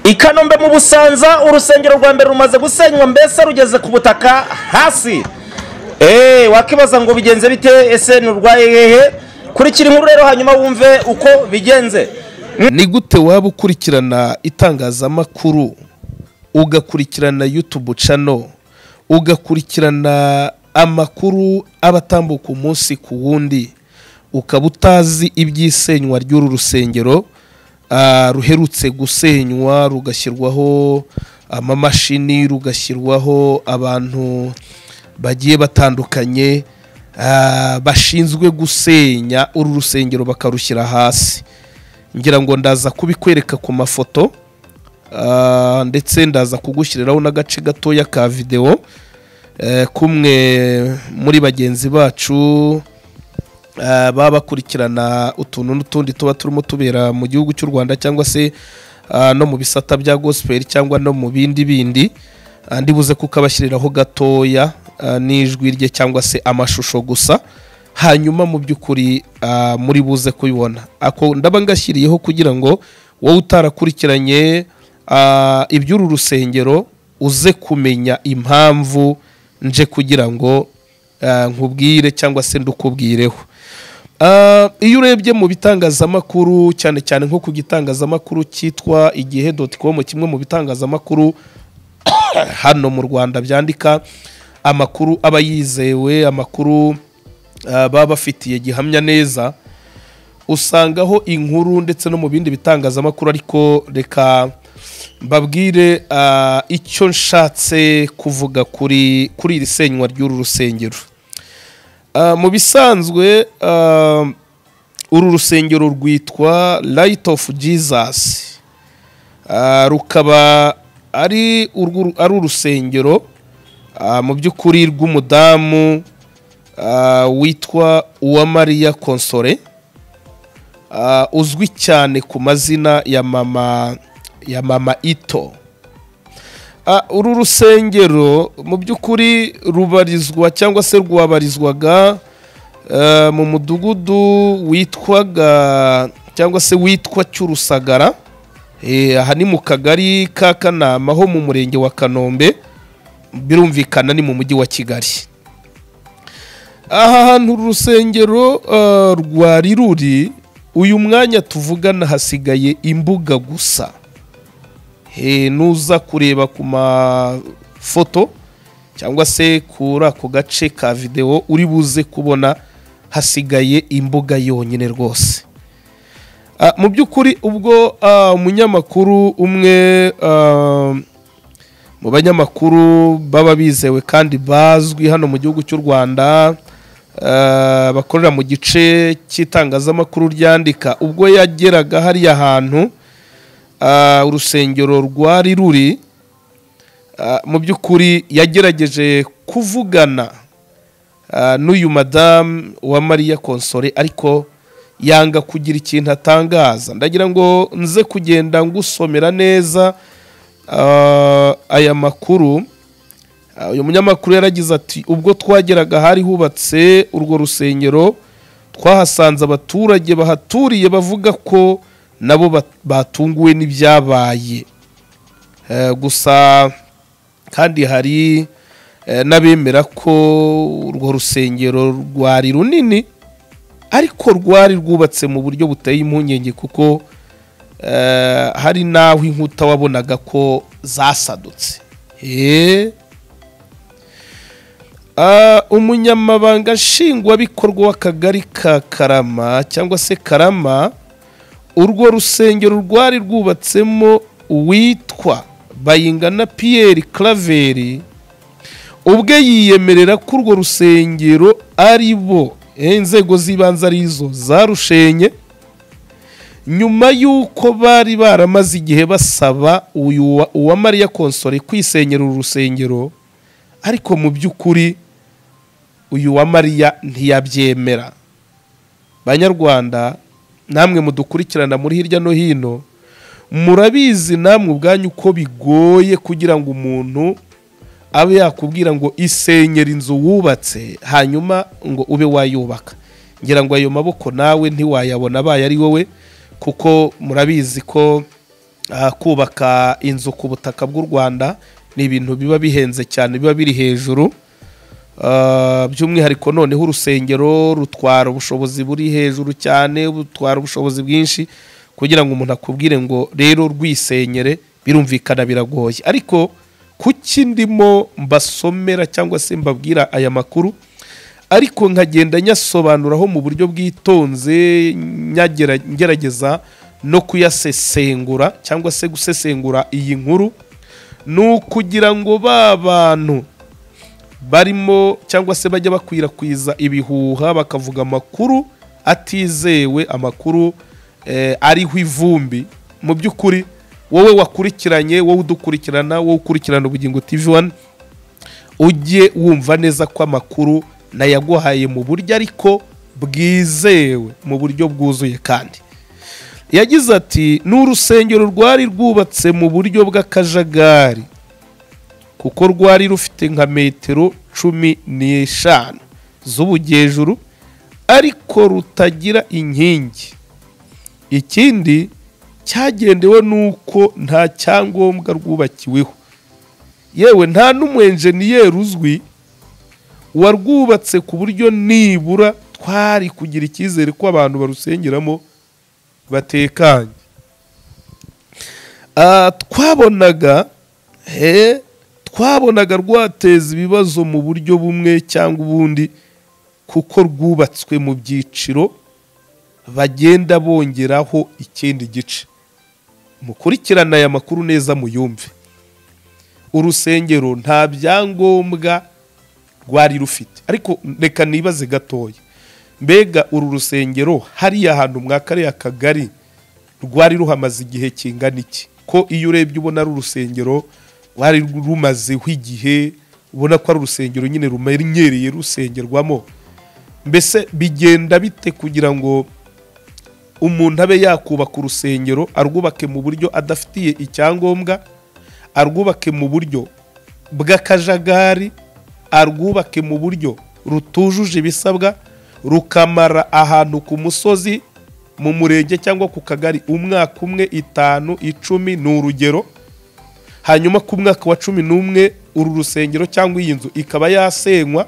i kanombe mu busanza urusengero rwa mbere rumaze gusenywa mbese rugeze ku butaka hasi eee wakibaza ngo bigenze bite ese ni urwa hehe kurikira inkuru rero hanyuma wumve uko bigenze ni gute waba ukurikirana itangazamakuru ugakurikirana yutubu cano ugakurikirana amakuru aba atambuka umunsi ku wundi ukaba utazi iby'isenywa ry'uru rusengero ah, ruherutse gusenywa rugashyirwaho amamashini rugashyirwaho abantu bagiye batandukanye ah, bashinzwe gusenya uru rusengero bakarushyira hasi ngira ngo ndaza kubikwereka ku mafoto ah, ndetse ndaza kugushyiriraho n'agace gatoya ka videwo eh, kumwe muri bagenzi bacu eh, baba bakurikirana utuntu n'utundi tuba turimo tubera mu gihugu cy'u rwanda cyangwa se ah, no mu bisata bya gospel cyangwa no mu bindi bindi Ah, ndibuze kukabashyiriraho gatoya ah, n'ijwi rye cyangwa se amashusho gusa hanyuma mu by'ukuri ah, muri buze kubibona ako ndaba ngashyiriyeho kugira ngo wowe utarakurikiranye ah, iby'uru rusengero uze kumenya impamvu nje kugira ngo ah, nkubwire cyangwa se ndukubwireho Ah, iyo urebye mu bitangazamakuru cyane cyane nko ku gitangazamakuru cyitwa igihe com kimwe mu bitangazamakuru hano mu rwanda byandika amakuru aba yizewe amakuru ah, baba bafitiye gihamya neza usangaho inkuru ndetse no mu bindi bitangazamakuru ariko reka mbabwire ah, icyo nshatse kuvuga kuri kuri iri senywa ry'uru rusengero Ah, mu bisanzwe ah, uru rusengero rwitwa light of jesus Ah, rukaba ari urwo- ari urusengero ah, mu by'ukuri rw'umudamu ah, witwa uwamariya konsore ah, uzwi cyane ku mazina ya mama ya mama ito Ah, uru rusengero mu by'ukuri rubarizwa cyangwa se rwabarizwaga eh, mu mudugudu witwaga cyangwa se witwa cy'urusagara Eh, aha ni mu kagari ka kanama ho mu murenge wa kanombe birumvikana ni mu mujyi wa kigali aha hantu uru rusengero eh, rwari ruri uyu mwanya tuvugana hasigaye imbuga gusa Eh, nuza kureba ku mafoto cyangwa se kuri ako gace ka videwo uri buze kubona hasigaye imbuga yonyine rwose Ah, mu by'ukuri ubwo ah, umunyamakuru umwe ah, mu banyamakuru baba bizewe kandi bazwi hano mu gihugu cy'u rwanda ah, bakorera mu gice cy'itangazamakuru ryandika ubwo yageraga hariya hantu ah, urusengero rwari ruri ah, mu by'ukuri yagerageje kuvugana ah, n'uyu madamu wa mariya konsore ariko yanga kugira ikintu atangaza ndagira ngo nze kugenda ngusomera neza ah, aya makuru Ah, uyu munyamakuru yaragize ati ubwo twageraga ahari hubatse urwo rusengero twahasanze abaturage bahaturiye bavuga ko nabo bat- batunguwe n'ibyabaye Eh, gusa kandi hari eh, n'abemera ko urwo rusengero rwari runini ariko rwari rwubatse mu buryo buteye impungenge kuko eh, hari n'aho inkuta wabonaga ko zasadutse Eh. Ah, umunyamabanga nshingwabikorwa w'akagari ka karama cyangwa se karama urwo rusengero rwari rwubatsemo uwitwa bayingana piyeri karaveri ubwe yiyemerera ko urwo rusengero ari bo eh, inzego z'ibanze arizo zarushenye nyuma y'uko bari baramaze igihe basaba uyu wa- uwamariya konsore kwisenyera uru rusengero ariko mu by'ukuri uyu uwamariya ntiyabyemera banyarwanda namwe mudukurikirana muri hirya no hino murabizi namwe ubwanyu ko bigoye kugira ngo umuntu abe yakubwira ngo isenyera inzu wubatse hanyuma ngo ube wayubaka ngira ngo ayo maboko nawe ntiwayabona abaye ari wowe kuko murabizi ko ah, kubaka inzu ku butaka bw'u rwanda ni ibintu biba bihenze cyane biba biri hejuru Ah, by'umwihariko noneho urusengero rutwara ubushobozi buri hejuru cyane rutwara ubushobozi bwinshi kugira ngo umuntu akubwire ngo rero rwisenyere birumvikana biragoye ariko kuki ndimo mbasomera cyangwa se mbabwira aya makuru ariko nkagenda nyasobanuraho mu buryo bwitonze nyagera- ngerageza no kuyasesengura cyangwa se gusesengura iyi nkuru ni ukugira ngo ba bantu barimo cyangwa se bajya bakwirakwiza ibihuha bakavuga amakuru atizewe amakuru eh, ariho ivumbi mu by'ukuri wowe wakurikiranye wowe udukurikirana wowe ukurikirana ubugingo tv one ujye wumva neza ko amakuru nayaguhaye mu buryo ariko bwizewe mu buryo bwuzuye kandi yagize ati ni urusengero rwari rwubatse mu buryo bw'akajagari kuko rwari rufite nka metero cumi n'eshanu z'ubujyejuru ariko rutagira inkingi ikindi cyagendewe n'uko nta cyangombwa rwubakiweho yewe nta n'umwenjeniyeri uzwi warwubatse ku buryo nibura twari kugira icyizere ko abantu barusengeramo batekanye Ah, twabonaga he twabonaga rwateza ibibazo mu buryo bumwe cyangwa ubundi kuko rwubatswe mu byiciro bagenda bongeraho ikindi gice mukurikirane aya makuru neza muyumve urusengero nta byangombwa rwari rufite ariko reka nibaze gatoya mbega uru rusengero hariya ahantu mwa kariya kagari rwari ruhamaze igihe kingana iki ko iyo urebye ubona ari urusengero rwari rumazeho igihe ubona ko ari urusengero nyine rumenyereye rusengerwamo mbese bigenda bite kugira ngo umuntu abe yakubaka urusengero arwubake mu buryo adafitiye icyangombwa arwubake mu buryo bw'akajagari arwubake mu buryo rutujuje ibisabwa rukamara ahantu ku musozi mu murenge cyangwa ku kagari umwaka umwe itanu icumi ni urugero hanyuma ku mwaka wa cumi n'umwe uru rusengero cyangwa iyi nzu ikaba yasenywa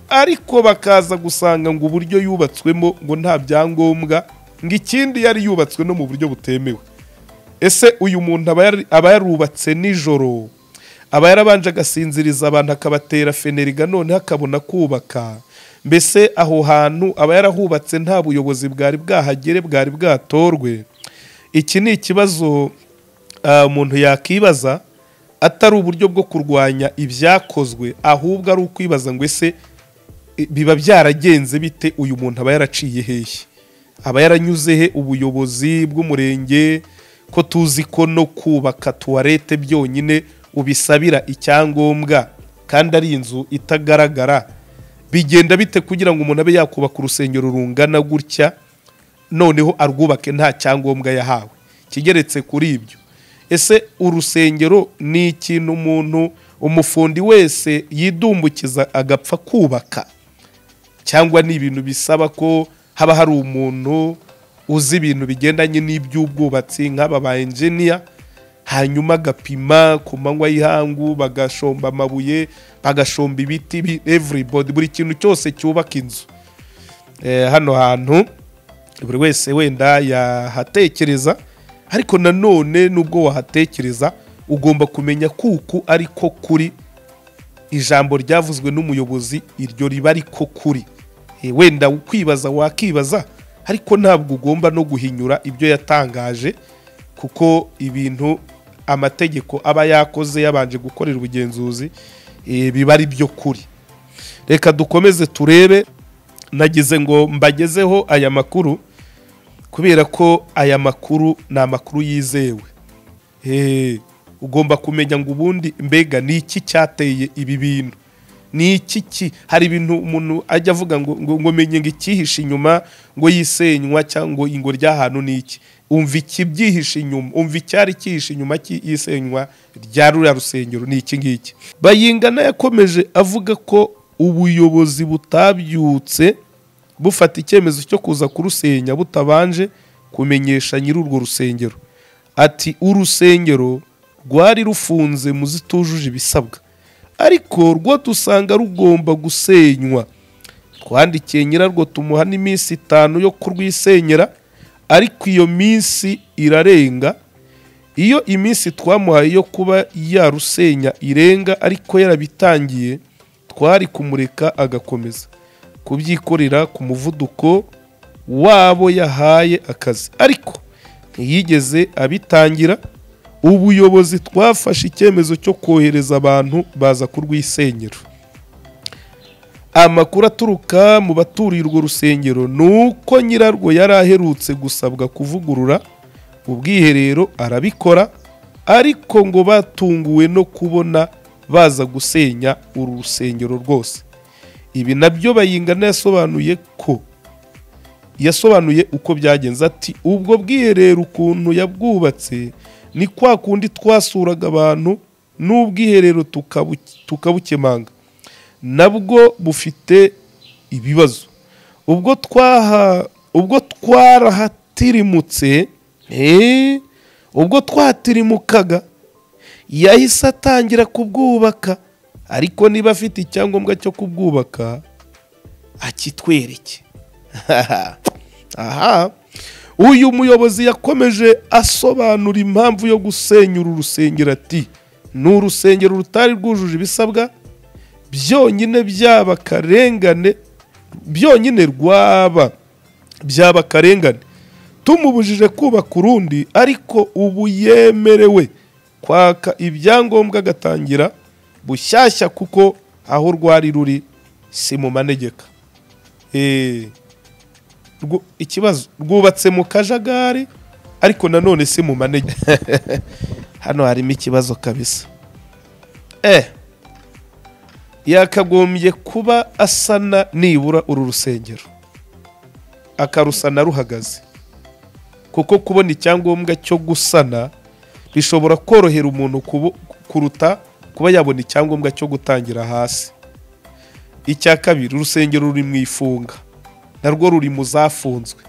ariko bakaza gusanga ngo uburyo yubatswemo ngo nta byangombwa ngo ikindi yari yubatswe no mu buryo butemewe ese uyu muntu aba yari- aba yarubatse nijoro aba yarabanje agasinziriza abantu akabatera feneriga noneho akabona kubaka mbese aho hantu aba yarahubatse nta buyobozi bwari bwahagere bwari bwatorwe iki ni ikibazo ah, umuntu yakibaza atari uburyo bwo kurwanya ibyakozwe ahubwo ari ukwibaza ngo ese i- biba byaragenze bite uyu muntu aba yaraciye hehe aba yaranyuze he ubuyobozi bw'umurenge ko tuzi ko no kubaka tuwarete byonyine ubisabira icyangombwa kandi ari inzu itagaragara bigenda bite kugira ngo umuntu abe yakubaka urusengero rungana gutya noneho arwubake nta cyangombwa yahawe kigeretse kuri ibyo ese urusengero ni ikintu umuntu umufundi wese yidumbukiza agapfa kubaka cyangwa ni ibintu bisaba ko haba hari umuntu uzi ibintu bigendanye n'iby'ubwubatsi nk'aba ba enjiniya hanyuma agapima ku manywa y'ihangu bagashomba amabuye bagashomba ibiti bi- everybody buri kintu cyose cyubaka inzu Eh, hano hantu buri wese wenda yahatekereza ariko nanone nubwo wahatekereza ugomba kumenya kuku ariko kuri ijambo ryavuzwe n'umuyobozi iryo riba ariko kuri Eh, wenda ukwibaza wakibaza ariko ntabwo ugomba no guhinyura ibyo yatangaje kuko ibintu amategeko aba yakoze yabanje gukorera ubugenzuzi eh, biba ari byo kuri reka dukomeze turebe nagize ngo mbagezeho aya makuru kubera ko aya makuru ni amakuru yizewe Eh, ugomba kumenya ngo ubundi mbega ni iki cyateye ibi bintu ni iki ki hari ibintu umuntu ajya avuga ngo ngo ngo menye ngo icyihishe inyuma ngo yisenywa cyangwa ngo ry'ahantu ni iki umva ikibyihishe inyuma umva icyari cyihishe inyuma y'isenywa rya ruriya rusengero ni iki ngiki bayingana yakomeje avuga ko ubuyobozi butabyutse bufata icyemezo cyo kuza kurusenya butabanje kumenyesha nyiri urwo rusengero ati urusengero rwari rufunze mu zitujuje ibisabwa ariko rwo dusanga rugomba gusenywa twandikiye nyirarwo tumuha n'iminsi itanu yo kurwisenyera ariko iyo minsi irarenga iyo iminsi twamuhaye yo kuba yarusenya irenga ariko yarabitangiye twari kumureka agakomeza kubyikorera ku muvuduko wabo yahaye akazi ariko ntiyigeze abitangira ubuyobozi twafashe icyemezo cyo kohereza abantu baza kurwisenyera amakuru aturuka mu baturiye urwo rusengero ni uko nyirarwo yari aherutse gusabwa kuvugurura ubwiherero arabikora ariko ngo batunguwe no kubona baza gusenya uru rusengero rwose ibi nabyo bayingana yasobanuye ko yasobanuye uko byagenze ati ubwo bwiherero ukuntu yabwubatse ni kwa kundi twasuraga abantu n'ubwiherero tukabu- tukabukemanga nabwo bufite ibibazo ubwo twaha ubwo twarahatirimutse eh, ubwo twatirimukaga yahise atangira kubwubaka ariko niba afite icyangombwa cyo kubwubaka akitwereke aha uyu muyobozi yakomeje asobanura impamvu yo gusenya uru rusengero ati ni urusengero rutari rwujuje ibisabwa byonyine byaba akarengane byonyine rwaba byaba akarengane tumubujije kubaka urundi ariko ubu yemerewe kwaka ibyangombwa agatangira bushyashya kuko aho rwari ruri si mu manegeka Eh, rwo- ikibazo rwubatse mu kajagari ariko nanone si mu manegeka hano harimo ikibazo kabisa eh yakagombye kuba asana nibura uru rusengero akarusana ruhagaze kuko kubona icyangombwa cyo gusana bishobora korohera umuntu kubu- kuruta kuba yabona icyangombwa cyo gutangira hasi icya kabiri urusengero ruri mu ifunga narwo ruri mu zafunzwe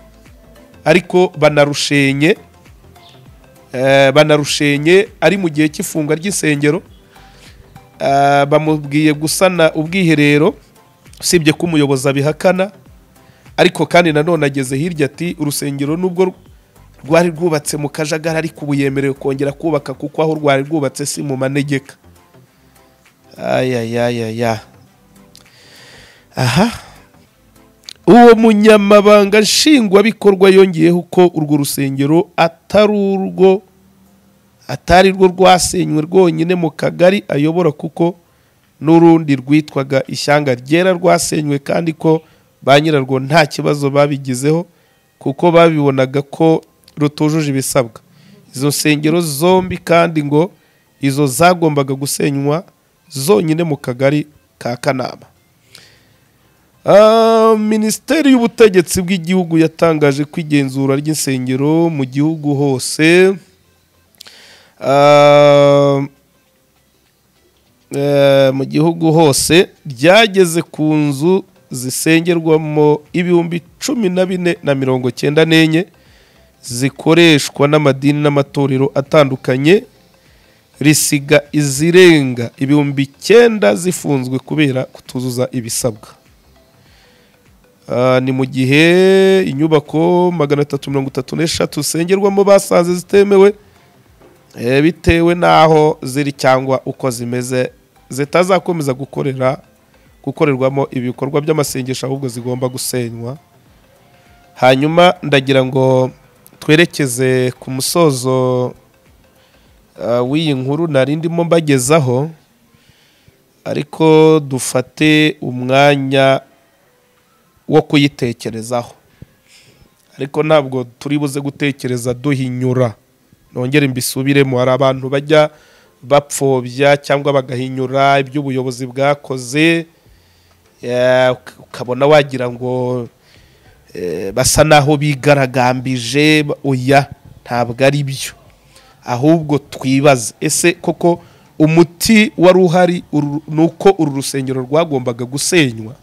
ariko banarushenye eh, banarushenye ari mu gihe cy'ifunga ry'isengero Ah, bamubwiye gusana ubwiherero usibye ko umuyobozi abihakana ariko kandi nanone ageze hirya ati urusengero nubwo rwari rwubatse mu kajagari ariko ubu yemerewe kongera kubaka kuko aho rwari rwubatse si mu manegeka ayayayaya aha uwo munyamabanga nshingwabikorwa yongeyeho ko urwo rusengero atari urwo atari rwo rwasenywe rwonyine mu kagari ayobora kuko n'urundi rwitwaga ishyanga ryera rwasenywe kandi ko ba nyirarwo nta kibazo babigizeho kuko babibonaga ko rutujuje ibisabwa izo nsengero zombi kandi ngo izo zagombaga gusenywa zonyine mu kagari ka kanama Ah, minisiteri y'ubutegetsi bw'igihugu yatangaje ko igenzura ry'insengero mu gihugu hose Ah, eh, mu gihugu hose ryageze ku nzu zisengerwamo ibihumbi cumi na bine na mirongo cyenda n'enye zikoreshwa n'amadini n'amatorero atandukanye risiga izirenga ibihumbi icyenda zifunzwe kubera kutuzuza ibisabwa Ah, ni mu gihe inyubako magana atatu mirongo itatu n'eshatu zisengerwamo basanze zitemewe Eh, bitewe n'aho ziri cyangwa uko zimeze zitazakomeza gukorera gukorerwamo ibikorwa by'amasengesho ahubwo zigomba gusenywa hanyuma ndagira ngo twerekeze ku musozo ah, w'iyi nkuru nari ndimo mbagezaho ariko dufate umwanya wo kuyitekerezaho ariko ntabwo turi buze gutekereza duhinyura nongere mbisubiremo hari abantu bajya bapfobya cyangwa bagahinyura ibyo ubuyobozi bwakoze eh, uka- ukabona wagira ngo eh, basa naho bigaragambije ba- oya ntabwo ari byo ahubwo twibaza ese koko umuti wari uhari uru- ni uko uru rusengero rwagombaga gusenywa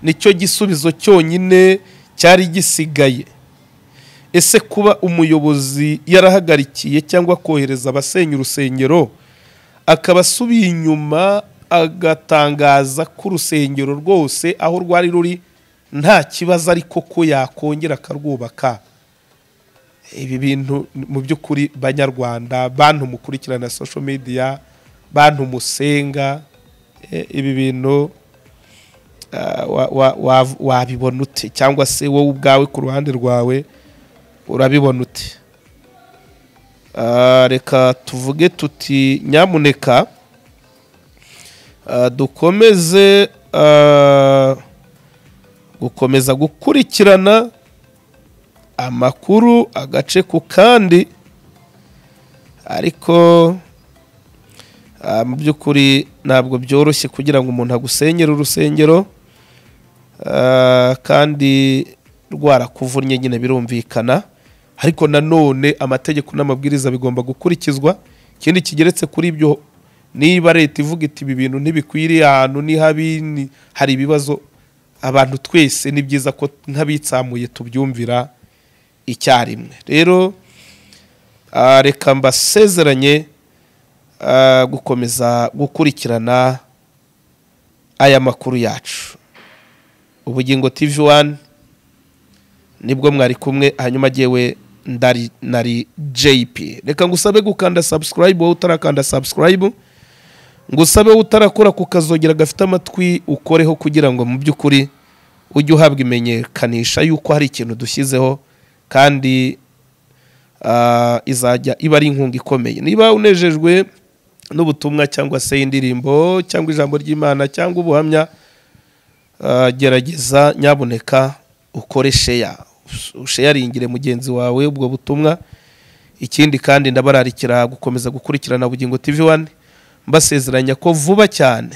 nicyo gisubizo cyonyine cyari gisigaye ese kuba umuyobozi yarahagarikiye cyangwa kohereza abasenya urusengero akaba asubiye inyuma agatangaza ko urusengero rwose aho rwari ruri nta kibazo ariko ko yakongera akarwubaka ibi bintu mu by'ukuri banyarwanda bantu mukurikirana social media bantu musenga eh, ibi bintu ah, wa- wa- wa- wabibona ute cyangwa se wowe ubwawe ku ruhande rwawe urabibona ute Ah, reka tuvuge tuti nyamuneka ah, dukomeze ah, gukomeza gukurikirana amakuru agace ku kandi ariko ah, mu by'ukuri ntabwo byoroshye kugira ngo umuntu agusenyere urusengero Ah, kandi rwarakuvunnye nyine birumvikana ariko nanone amategeko n'amabwiriza bigomba gukurikizwa ikindi kigeretse kuri ibyo niba leta ivuga iti ibi bintu ntibikwiriye ahantu ni habi ni- hari ibibazo abantu twese ni byiza ko nk'abitsamuye tubyumvira icyarimwe rero ah, reka mbasezeranye ah, gukomeza gukurikirana aya makuru yacu ubugingo tv wani nibwo mwari kumwe hanyuma agewe ndari nari jp reka ngusabe gukanda subscribe wowe utarakanda subscribe ngusabe wowe utarakora ku kazogera gafite amatwi ukoreho kugira ngo mu by'ukuri ujye uhabwa imenyekanisha yuko hari ikintu dushyizeho kandi ah, izajya iba ari inkunga ikomeye niba unejejwe n'ubutumwa cyangwa se indirimbo cyangwa ijambo ry'imana cyangwa ubuhamya Uh, gerageza nyabuneka ukore sheya usheyaringire mugenzi wawe ubwo butumwa ikindi kandi ndabararikira gukomeza gukurikirana bugingo tv wani mbasezeranya ko vuba cyane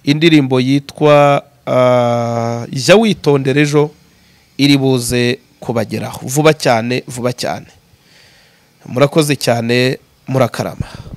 indirimbo yitwa ah, jya witondera ejo iri buze kubageraho vuba cyane vuba cyane murakoze cyane murakarama